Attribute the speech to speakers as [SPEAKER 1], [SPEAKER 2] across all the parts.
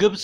[SPEAKER 1] ግብፅ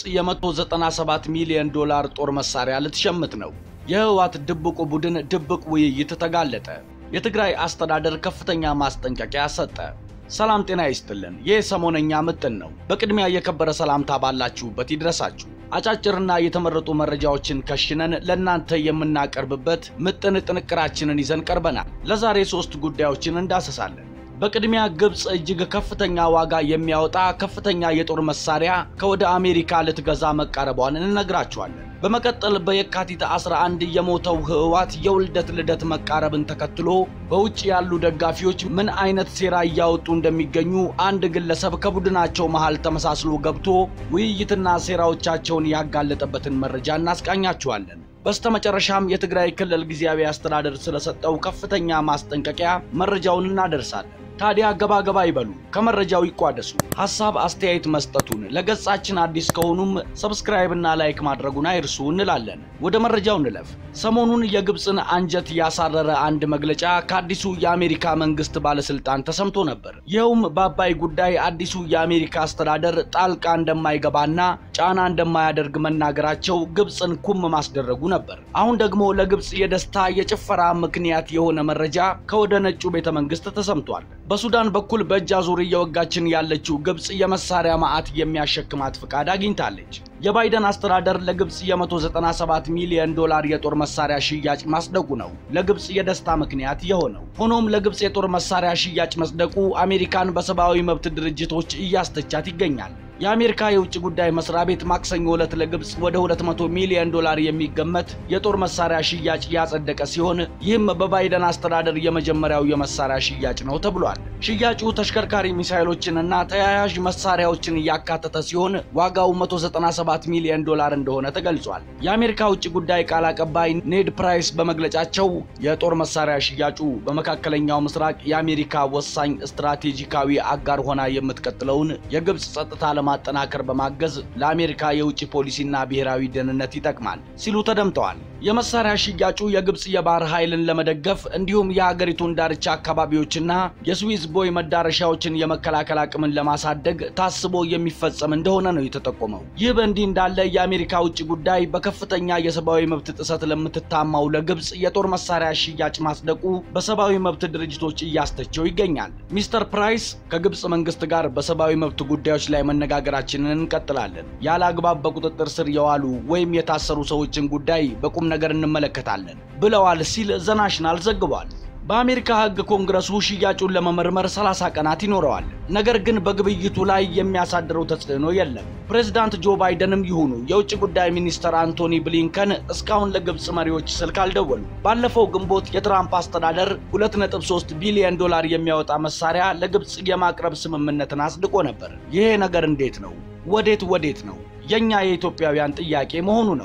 [SPEAKER 1] የ197 ሚሊዮን ዶላር ጦር መሳሪያ ልትሸምት ነው። የህወሓት ድብቁ ቡድን ድብቅ ውይይት ተጋለጠ። የትግራይ አስተዳደር ከፍተኛ ማስጠንቀቂያ ሰጠ። ሰላም ጤና ይስጥልን። ይህ ሰሞነኛ ምጥን ነው። በቅድሚያ የከበረ ሰላምታ ባላችሁበት ይድረሳችሁ። አጫጭርና የተመረጡ መረጃዎችን ከሽነን ለእናንተ የምናቀርብበት ምጥን ጥንቅራችንን ይዘን ቀርበናል። ለዛሬ ሶስት ጉዳዮችን እንዳሰሳለን። በቅድሚያ ግብፅ እጅግ ከፍተኛ ዋጋ የሚያወጣ ከፍተኛ የጦር መሳሪያ ከወደ አሜሪካ ልትገዛ መቃረቧን እንነግራችኋለን። በመቀጠል በየካቲት 11 የሞተው ህወሓት የውልደት ልደት መቃረብን ተከትሎ በውጭ ያሉ ደጋፊዎች ምን አይነት ሴራ እያወጡ እንደሚገኙ አንድ ግለሰብ ከቡድናቸው መሃል ተመሳስሎ ገብቶ ውይይትና ሴራዎቻቸውን ያጋለጠበትን መረጃ እናስቃኛችኋለን። በስተመጨረሻም የትግራይ ክልል ጊዜያዊ አስተዳደር ስለሰጠው ከፍተኛ ማስጠንቀቂያ መረጃውን እናደርሳለን። ታዲያ ገባ ገባ ይበሉ፣ ከመረጃው ይቋደሱ። ሐሳብ አስተያየት መስጠቱን ለገጻችን አዲስ ከሆኑም ሰብስክራይብ እና ላይክ ማድረጉን አይርሱ እንላለን። ወደ መረጃው እንለፍ። ሰሞኑን የግብፅን አንጀት ያሳረረ አንድ መግለጫ ከአዲሱ የአሜሪካ መንግስት ባለስልጣን ተሰምቶ ነበር። ይኸውም በአባይ ጉዳይ አዲሱ የአሜሪካ አስተዳደር ጣልቃ እንደማይገባና ጫና እንደማያደርግ መናገራቸው ግብፅን ኩም ማስደረጉ ነበር። አሁን ደግሞ ለግብፅ የደስታ የጭፈራ ምክንያት የሆነ መረጃ ከወደ ነጩ ቤተ መንግስት ተሰምቷል። በሱዳን በኩል በእጅ አዙር እየወጋችን ያለችው ግብፅ የመሳሪያ ማዕት የሚያሸክማት ፍቃድ አግኝታለች። የባይደን አስተዳደር ለግብፅ የ197 ሚሊዮን ዶላር የጦር መሳሪያ ሽያጭ ማጽደቁ ነው ለግብፅ የደስታ ምክንያት የሆነው። ሆኖም ለግብፅ የጦር መሳሪያ ሽያጭ መጽደቁ አሜሪካን በሰብአዊ መብት ድርጅቶች እያስተቻት ይገኛል። የአሜሪካ የውጭ ጉዳይ መስሪያ ቤት ማክሰኞ ዕለት ለግብፅ ወደ 200 ሚሊዮን ዶላር የሚገመት የጦር መሳሪያ ሽያጭ ያጸደቀ ሲሆን ይህም በባይደን አስተዳደር የመጀመሪያው የመሳሪያ ሽያጭ ነው ተብሏል። ሽያጩ ተሽከርካሪ ሚሳይሎችንና ተያያዥ መሳሪያዎችን እያካተተ ሲሆን ዋጋው 197 ሚሊዮን ዶላር እንደሆነ ተገልጿል። የአሜሪካ ውጭ ጉዳይ ቃል አቀባይ ኔድ ፕራይስ በመግለጫቸው የጦር መሳሪያ ሽያጩ በመካከለኛው ምስራቅ የአሜሪካ ወሳኝ ስትራቴጂካዊ አጋር ሆና የምትቀጥለውን የግብፅ ጸጥታ ለማጠናከር በማገዝ ለአሜሪካ የውጭ ፖሊሲና ብሔራዊ ደህንነት ይጠቅማል ሲሉ ተደምጠዋል። የመሳሪያ ሽያጩ የግብፅ የባህር ኃይልን ለመደገፍ እንዲሁም የሀገሪቱን ዳርቻ አካባቢዎችና የስዊዝ ቦይ መዳረሻዎችን የመከላከል አቅምን ለማሳደግ ታስቦ የሚፈጸም እንደሆነ ነው የተጠቆመው። ይህ በእንዲህ እንዳለ የአሜሪካ ውጭ ጉዳይ በከፍተኛ የሰብአዊ መብት ጥሰት ለምትታማው ለግብፅ የጦር መሳሪያ ሽያጭ ማጽደቁ በሰብአዊ መብት ድርጅቶች እያስተቸው ይገኛል። ሚስተር ፕራይስ ከግብፅ መንግስት ጋር በሰብአዊ መብት ጉዳዮች ላይ መነጋገራችንን እንቀጥላለን። ያለ አግባብ በቁጥጥር ስር የዋሉ ወይም የታሰሩ ሰዎችን ጉዳይ በቁም ነገር እንመለከታለን ብለዋል ሲል ዘናሽናል ዘግቧል። በአሜሪካ ሕግ ኮንግረሱ ሽያጩን ለመመርመር 30 ቀናት ይኖረዋል። ነገር ግን በግብይቱ ላይ የሚያሳድረው ተጽዕኖ የለም። ፕሬዝዳንት ጆ ባይደንም ይሁኑ የውጭ ጉዳይ ሚኒስትር አንቶኒ ብሊንከን እስካሁን ለግብፅ መሪዎች ስልክ አልደወሉ። ባለፈው ግንቦት የትራምፕ አስተዳደር 2.3 ቢሊዮን ዶላር የሚያወጣ መሳሪያ ለግብፅ የማቅረብ ስምምነትን አጽድቆ ነበር። ይሄ ነገር እንዴት ነው? ወዴት ወዴት ነው? የእኛ የኢትዮጵያውያን ጥያቄ መሆኑ ነው።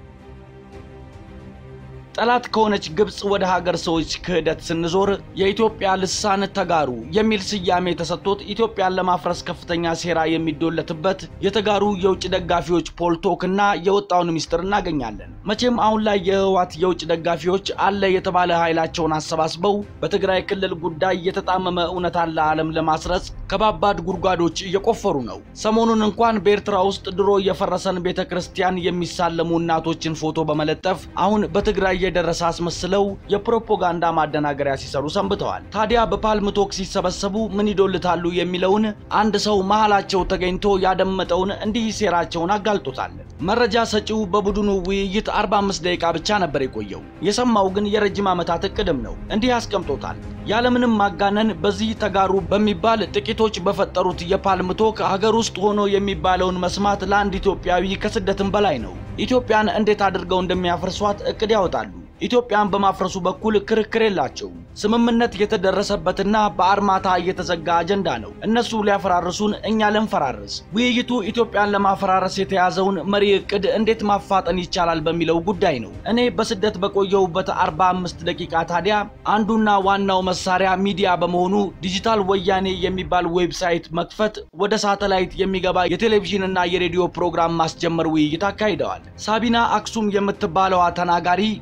[SPEAKER 1] ጠላት ከሆነች ግብፅ ወደ ሀገር ሰዎች ክህደት ስንዞር የኢትዮጵያ ልሳን ተጋሩ የሚል ስያሜ ተሰጥቶት ኢትዮጵያን ለማፍረስ ከፍተኛ ሴራ የሚዶለትበት የተጋሩ የውጭ ደጋፊዎች ፖልቶክ እና የወጣውን ሚስጥር እናገኛለን። መቼም አሁን ላይ የህወሓት የውጭ ደጋፊዎች አለ የተባለ ኃይላቸውን አሰባስበው በትግራይ ክልል ጉዳይ የተጣመመ እውነታን ለዓለም ለማስረጽ ከባባድ ጉድጓዶች እየቆፈሩ ነው። ሰሞኑን እንኳን በኤርትራ ውስጥ ድሮ የፈረሰን ቤተ ክርስቲያን የሚሳለሙ እናቶችን ፎቶ በመለጠፍ አሁን በትግራይ የደረሰ አስመስለው የፕሮፓጋንዳ ማደናገሪያ ሲሰሩ ሰንብተዋል። ታዲያ በፓልም ቶክ ሲሰበሰቡ ምን ይዶልታሉ የሚለውን አንድ ሰው መሃላቸው ተገኝቶ ያደመጠውን እንዲህ ሴራቸውን አጋልጦታል። መረጃ ሰጪው በቡድኑ ውይይት 45 ደቂቃ ብቻ ነበር የቆየው። የሰማው ግን የረጅም ዓመታት እቅድም ነው። እንዲህ አስቀምጦታል። ያለምንም ማጋነን በዚህ ተጋሩ በሚባል ጥቂቶች በፈጠሩት የፓልም ቶክ ሀገር ውስጥ ሆኖ የሚባለውን መስማት ለአንድ ኢትዮጵያዊ ከስደትም በላይ ነው። ኢትዮጵያን እንዴት አድርገው እንደሚያፈርሷት እቅድ ያወጣሉ። ኢትዮጵያን በማፍረሱ በኩል ክርክር የላቸውም። ስምምነት የተደረሰበትና በአርማታ የተዘጋ አጀንዳ ነው። እነሱ ሊያፈራርሱን፣ እኛ ልንፈራርስ። ውይይቱ ኢትዮጵያን ለማፈራረስ የተያዘውን መሪ እቅድ እንዴት ማፋጠን ይቻላል በሚለው ጉዳይ ነው። እኔ በስደት በቆየሁበት 45 ደቂቃ ታዲያ አንዱና ዋናው መሳሪያ ሚዲያ በመሆኑ ዲጂታል ወያኔ የሚባል ዌብሳይት መክፈት፣ ወደ ሳተላይት የሚገባ የቴሌቪዥንና የሬዲዮ ፕሮግራም ማስጀመር ውይይት አካሂደዋል። ሳቢና አክሱም የምትባለዋ ተናጋሪ ሎኬሽን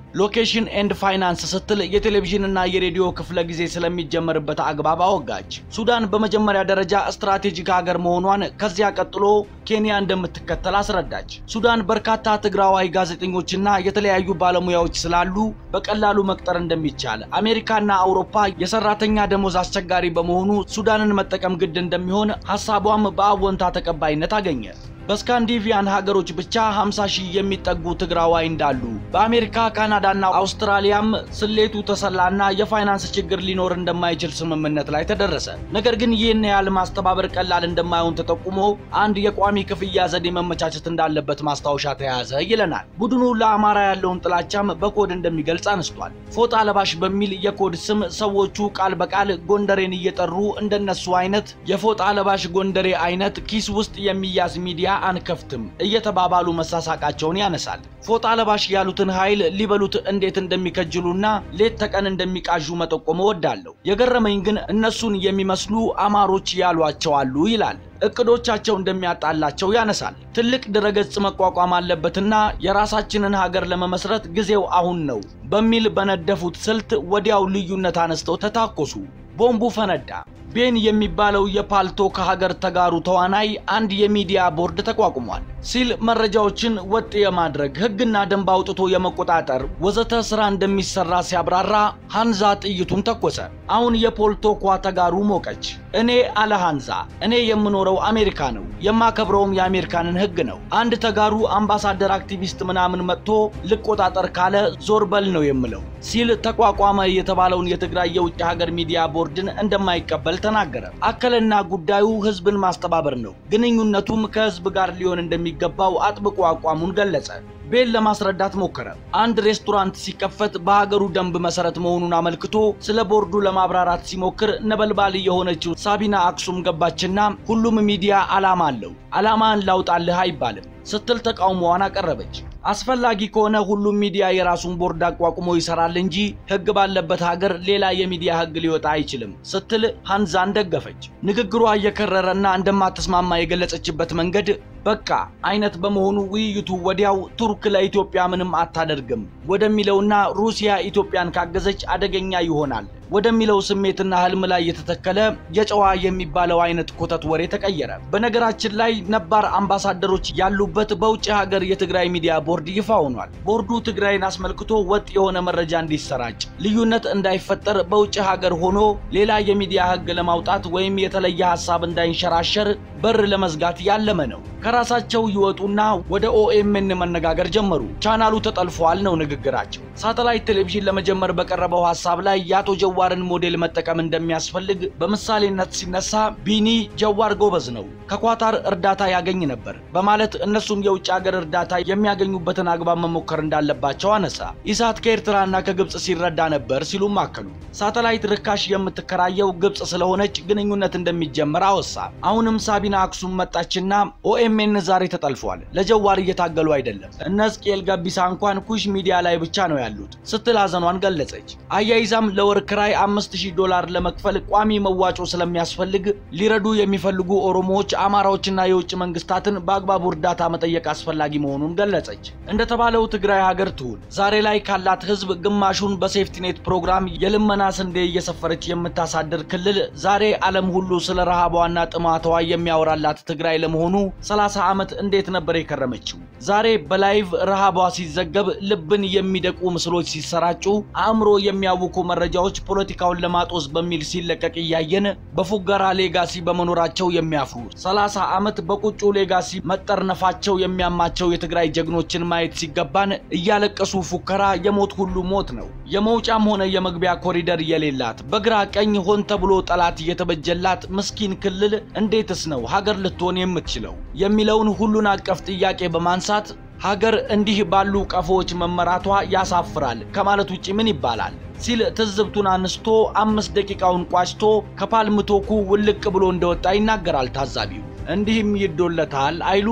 [SPEAKER 1] ሪሌሽን ኤንድ ፋይናንስ ስትል የቴሌቪዥንና የሬዲዮ ክፍለ ጊዜ ስለሚጀመርበት አግባብ አወጋች። ሱዳን በመጀመሪያ ደረጃ ስትራቴጂክ ሀገር መሆኗን ከዚያ ቀጥሎ ኬንያ እንደምትከተል አስረዳች። ሱዳን በርካታ ትግራዋይ ጋዜጠኞችና የተለያዩ ባለሙያዎች ስላሉ በቀላሉ መቅጠር እንደሚቻል፣ አሜሪካና አውሮፓ የሰራተኛ ደሞዝ አስቸጋሪ በመሆኑ ሱዳንን መጠቀም ግድ እንደሚሆን ሀሳቧም በአዎንታ ተቀባይነት አገኘ። በስካንዲቪያን ሀገሮች ብቻ 50 ሺህ የሚጠጉ ትግራዋይ እንዳሉ በአሜሪካ ካናዳና አውስትራሊያም ስሌቱ ተሰላና የፋይናንስ ችግር ሊኖር እንደማይችል ስምምነት ላይ ተደረሰ። ነገር ግን ይህን ያህል ማስተባበር ቀላል እንደማይሆን ተጠቁሞ አንድ የቋሚ ክፍያ ዘዴ መመቻቸት እንዳለበት ማስታወሻ ተያዘ ይለናል። ቡድኑ ለአማራ ያለውን ጥላቻም በኮድ እንደሚገልጽ አነስቷል። ፎጣ ለባሽ በሚል የኮድ ስም ሰዎቹ ቃል በቃል ጎንደሬን እየጠሩ እንደነሱ አይነት የፎጣ ለባሽ ጎንደሬ አይነት ኪስ ውስጥ የሚያዝ ሚዲያ አንከፍትም እየተባባሉ መሳሳቃቸውን ያነሳል። ፎጣ ለባሽ ያሉትን ኃይል ሊበሉት እንዴት እንደሚከጅሉና ሌት ተቀን እንደሚቃዡ መጠቆም እወዳለሁ። የገረመኝ ግን እነሱን የሚመስሉ አማሮች ያሏቸው አሉ ይላል። እቅዶቻቸው እንደሚያጣላቸው ያነሳል። ትልቅ ድረገጽ መቋቋም አለበትና የራሳችንን ሀገር ለመመስረት ጊዜው አሁን ነው በሚል በነደፉት ስልት ወዲያው ልዩነት አነስተው ተታኮሱ። ቦምቡ ፈነዳ። ቤን የሚባለው የፓልቶ ከሀገር ተጋሩ ተዋናይ አንድ የሚዲያ ቦርድ ተቋቁሟል ሲል መረጃዎችን ወጥ የማድረግ ሕግና ደንብ አውጥቶ የመቆጣጠር ወዘተ ስራ እንደሚሰራ ሲያብራራ ሐንዛ ጥይቱን ተኮሰ። አሁን የፖልቶኳ ተጋሩ ሞቀች። እኔ አለ ሐንዛ፣ እኔ የምኖረው አሜሪካ ነው፣ የማከብረውም የአሜሪካንን ሕግ ነው። አንድ ተጋሩ አምባሳደር፣ አክቲቪስት ምናምን መጥቶ ልቆጣጠር ካለ ዞር በል ነው የምለው ሲል ተቋቋመ የተባለውን የትግራይ የውጭ ሀገር ሚዲያ ቦርድን እንደማይቀበል ተናገረ። አከለና ጉዳዩ ህዝብን ማስተባበር ነው፣ ግንኙነቱም ከህዝብ ጋር ሊሆን እንደሚገባው አጥብቆ አቋሙን ገለጸ። ቤል ለማስረዳት ሞከረ። አንድ ሬስቶራንት ሲከፈት በሀገሩ ደንብ መሰረት መሆኑን አመልክቶ ስለ ቦርዱ ለማብራራት ሲሞክር ነበልባል የሆነችው ሳቢና አክሱም ገባችና ሁሉም ሚዲያ ዓላማ አለው፣ ዓላማን ላውጣልህ አይባልም ስትል ተቃውሞዋን አቀረበች። አስፈላጊ ከሆነ ሁሉም ሚዲያ የራሱን ቦርድ አቋቁሞ ይሰራል እንጂ ህግ ባለበት ሀገር ሌላ የሚዲያ ህግ ሊወጣ አይችልም ስትል ሐንዛን ደገፈች። ንግግሯ እየከረረና እንደማትስማማ የገለጸችበት መንገድ በቃ አይነት በመሆኑ ውይይቱ ወዲያው ቱርክ ለኢትዮጵያ ምንም አታደርግም ወደሚለውና ሩሲያ ኢትዮጵያን ካገዘች አደገኛ ይሆናል ወደሚለው ስሜትና ህልም ላይ የተተከለ የጨዋ የሚባለው አይነት ኮተት ወሬ ተቀየረ። በነገራችን ላይ ነባር አምባሳደሮች ያሉበት በውጭ ሀገር የትግራይ ሚዲያ ቦርድ ይፋ ሆኗል። ቦርዱ ትግራይን አስመልክቶ ወጥ የሆነ መረጃ እንዲሰራጭ፣ ልዩነት እንዳይፈጠር በውጭ ሀገር ሆኖ ሌላ የሚዲያ ህግ ለማውጣት ወይም የተለየ ሀሳብ እንዳይንሸራሸር በር ለመዝጋት ያለመ ነው። ከራሳቸው ይወጡና ወደ ኦኤምን መነጋገር ጀመሩ። ቻናሉ ተጠልፏል ነው ንግግራቸው። ሳተላይት ቴሌቪዥን ለመጀመር በቀረበው ሀሳብ ላይ የአቶ ጀዋርን ሞዴል መጠቀም እንደሚያስፈልግ በምሳሌነት ሲነሳ ቢኒ ጀዋር ጎበዝ ነው፣ ከኳታር እርዳታ ያገኝ ነበር በማለት እነሱም የውጭ ሀገር እርዳታ የሚያገኙበትን አግባብ መሞከር እንዳለባቸው አነሳ። ኢሳት ከኤርትራና ከግብፅ ሲረዳ ነበር ሲሉም አከሉ። ሳተላይት ርካሽ የምትከራየው ግብፅ ስለሆነች ግንኙነት እንደሚጀመር አወሳ። አሁንም ሳቢና አክሱም መጣችና ኦኤምኤን ዛሬ ተጠልፏል፣ ለጀዋር እየታገሉ አይደለም፣ እነ ሕዝቅኤል ገቢሳ እንኳን ኩሽ ሚዲያ ላይ ብቻ ነው ያሉት ስትል ሀዘኗን ገለጸች። አያይዛም ለወር ክራይ አምስት ሺህ ዶላር ለመክፈል ቋሚ መዋጮ ስለሚያስፈልግ ሊረዱ የሚፈልጉ ኦሮሞዎች፣ አማራዎችና የውጭ መንግስታትን በአግባቡ እርዳታ መጠየቅ አስፈላጊ መሆኑን ገለጸች። እንደተባለው ትግራይ ሀገር ትሁን ዛሬ ላይ ካላት ህዝብ ግማሹን በሴፍቲኔት ፕሮግራም የልመና ስንዴ እየሰፈረች የምታሳድር ክልል ዛሬ ዓለም ሁሉ ስለ ረሃቧና ጥማቷ የሚያወራላት ትግራይ ለመሆኑ 30 ዓመት እንዴት ነበር የከረመችው? ዛሬ በላይቭ ረሃቧ ሲዘገብ ልብን የሚደቁ ምስሎች ሲሰራጩ አእምሮ የሚያውኩ መረጃዎች ፖለቲካውን ለማጦዝ በሚል ሲለቀቅ እያየን በፉገራ ሌጋሲ በመኖራቸው የሚያፍሩ 30 ዓመት በቁጩ ሌጋሲ መጠርነፋቸው የሚያማቸው የትግራይ ጀግኖችን ማየት ሲገባን እያለቀሱ ፉከራ የሞት ሁሉ ሞት ነው። የመውጫም ሆነ የመግቢያ ኮሪደር የሌላት በግራ ቀኝ ሆን ተብሎ ጠላት የተበጀላት ምስኪን ክልል እንዴትስ ነው ሀገር ልትሆን የምትችለው የሚለውን ሁሉን አቀፍ ጥያቄ በማንሳት ሀገር እንዲህ ባሉ ቀፎዎች መመራቷ ያሳፍራል ከማለት ውጭ ምን ይባላል ሲል ትዝብቱን አንስቶ አምስት ደቂቃውን ቋጭቶ ከፓልምቶኩ ውልቅ ብሎ እንደወጣ ይናገራል ታዛቢው። እንዲህም ይዶለታል አይሉም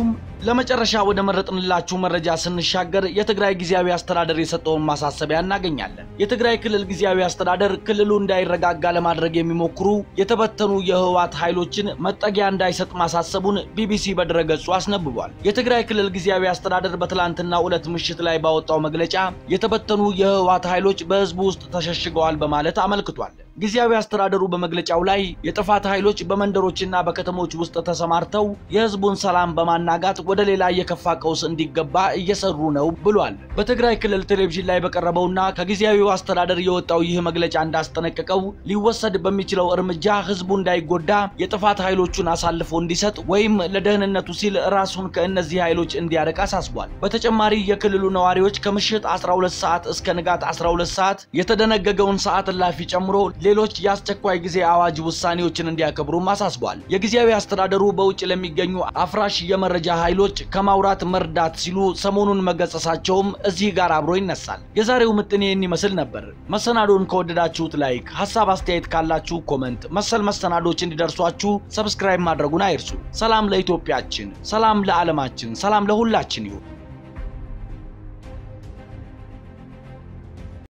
[SPEAKER 1] ለመጨረሻ ወደ መረጥንላችሁ መረጃ ስንሻገር የትግራይ ጊዜያዊ አስተዳደር የሰጠውን ማሳሰቢያ እናገኛለን። የትግራይ ክልል ጊዜያዊ አስተዳደር ክልሉ እንዳይረጋጋ ለማድረግ የሚሞክሩ የተበተኑ የህወሓት ኃይሎችን መጠጊያ እንዳይሰጥ ማሳሰቡን ቢቢሲ በድረገጹ አስነብቧል። የትግራይ ክልል ጊዜያዊ አስተዳደር በትላንትናው ዕለት ምሽት ላይ ባወጣው መግለጫ የተበተኑ የህወሓት ኃይሎች በህዝቡ ውስጥ ተሸሽገዋል በማለት አመልክቷል። ጊዜያዊ አስተዳደሩ በመግለጫው ላይ የጥፋት ኃይሎች በመንደሮችና በከተሞች ውስጥ ተሰማርተው የህዝቡን ሰላም በማናጋት ወደ ሌላ የከፋ ቀውስ እንዲገባ እየሰሩ ነው ብሏል። በትግራይ ክልል ቴሌቪዥን ላይ በቀረበውና ከጊዜያዊው አስተዳደር የወጣው ይህ መግለጫ እንዳስጠነቀቀው ሊወሰድ በሚችለው እርምጃ ህዝቡ እንዳይጎዳ የጥፋት ኃይሎቹን አሳልፎ እንዲሰጥ ወይም ለደህንነቱ ሲል ራሱን ከእነዚህ ኃይሎች እንዲያርቅ አሳስቧል። በተጨማሪ የክልሉ ነዋሪዎች ከምሽት 12 ሰዓት እስከ ንጋት 12 ሰዓት የተደነገገውን ሰዓት እላፊ ጨምሮ ሌሎች የአስቸኳይ ጊዜ አዋጅ ውሳኔዎችን እንዲያከብሩም አሳስቧል። የጊዜያዊ አስተዳደሩ በውጭ ለሚገኙ አፍራሽ የመረጃ ኃይሎች ከማውራት መርዳት ሲሉ ሰሞኑን መገሰሳቸውም እዚህ ጋር አብሮ ይነሳል። የዛሬው ምጥን ይህን ይመስል ነበር። መሰናዶን ከወደዳችሁት ላይክ፣ ሀሳብ አስተያየት ካላችሁ ኮመንት፣ መሰል መሰናዶች እንዲደርሷችሁ ሰብስክራይብ ማድረጉን አይርሱ። ሰላም ለኢትዮጵያችን፣ ሰላም ለዓለማችን፣ ሰላም ለሁላችን ይሁን።